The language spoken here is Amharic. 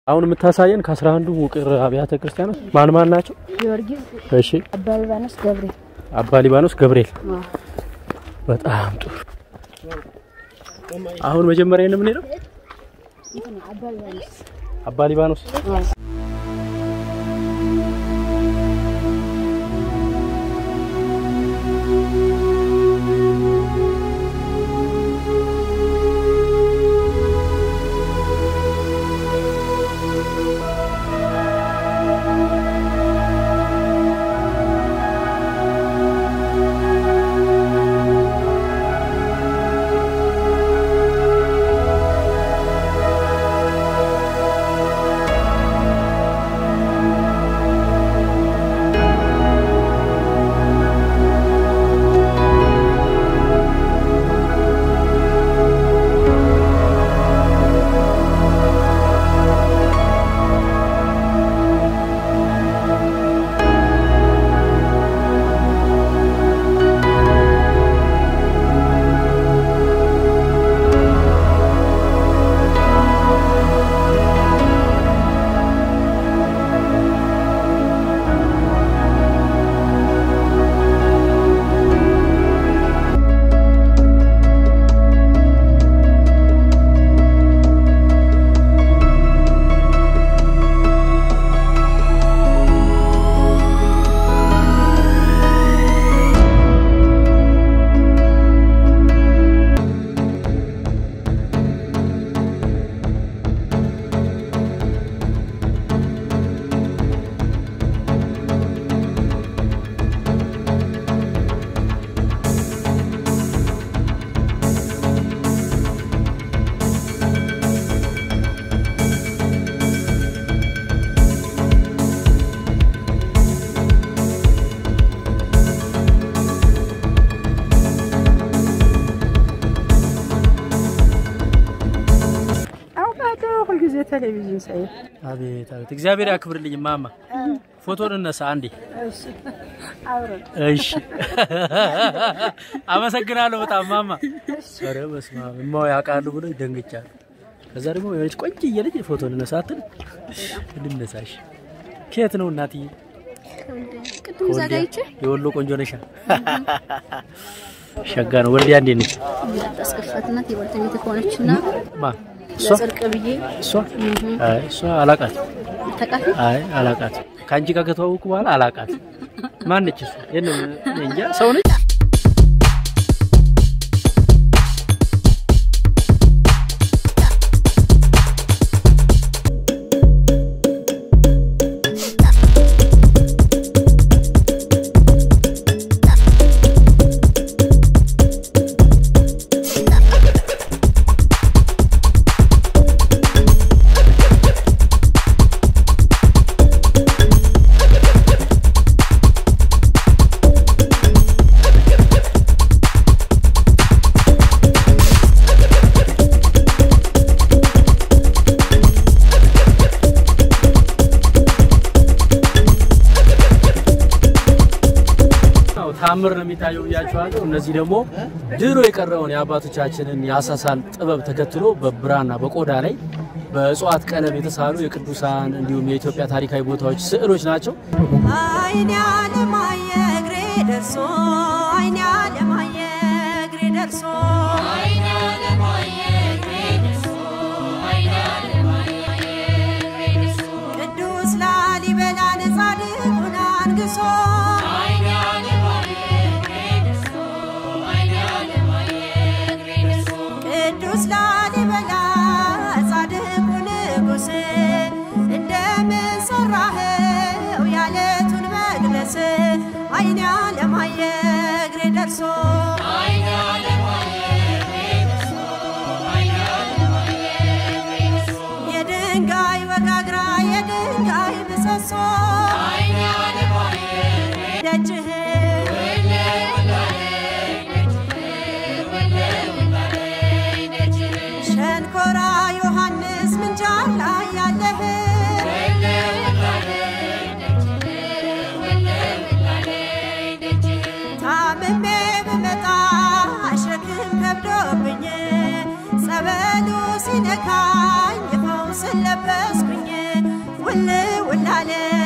አሁን የምታሳየን ከአስራ አንዱ ውቅር አብያተ ክርስቲያናት ማን ማን ናቸው? ጊዮርጊስ፣ እሺ አባ ሊባኖስ፣ ገብርኤል። አባ ሊባኖስ፣ ገብርኤል። አዎ። በጣም ጥሩ። አሁን መጀመሪያ ነው የምንሄደው እንትን አባ ሊባኖስ። አባ ሊባኖስ። አዎ። አውቃለሁ። ሁልጊዜ ቴሌቪዥን ሳይ አቤት አቤት፣ እግዚአብሔር ያክብርልኝ ማማ። ፎቶን እነሳ አንዴ። አብረን እሺ፣ አመሰግናለሁ በጣም ማማ። ኧረ በስመ አብ እማው ያውቃሉ ብሎ ደንግጫለሁ። ከዛ ደግሞ የሆነች ቆንጆዬ ልጅ ፎቶን እነሳ አትል እንነሳሽ። ከየት ነው እናትዬ? ቅድም እዛ ጋ አይቼ የወሎ ቆንጆ ነሻ። ሸጋ ነው። ወልዲያ እንዴት ነች? እንዳታስከፋትና የባልተቤት ከሆነች እና ማ እሷ ለጽድቅ ብዬ እሷ አይ እሷ አላቃት ተቃፊ አይ አላቃት ከአንቺ ጋር ከተዋወቁ በኋላ አላቃት ማነች እሷ የለም እኔ እንጃ ሰው ነች ያው ታምር ነው የሚታየው ብያቸዋለሁ። እነዚህ ደግሞ ድሮ የቀረውን የአባቶቻችንን የአሳሳል ጥበብ ተከትሎ በብራና በቆዳ ላይ በእጽዋት ቀለም የተሳሉ የቅዱሳን እንዲሁም የኢትዮጵያ ታሪካዊ ቦታዎች ስዕሎች ናቸው። አይኔ አለማየ እግሬ ደርሶ አይኔ አለማየ እግሬ ደርሶ ቅዱስ ላሊበላን ጻድቁን አንግሶ ቅዱስ ላሊበላ ጻድቁ ንጉሥ እንደምን ሰራኸው ያለቱን መቅደስ አይኔ አለማየ እግሬ ደርሶ የድንጋይ ወጋግራ የድንጋይ ምሰሶ ደጅህ ሸንኮራ ዮሐንስ ምንጃር ላይ ያለህ ታምሜ ብመጣ ሸክም ከብዶብኝ ጸበሉ ሲነካኝ ፈውስን ለበስኩኝ ውል ውላለ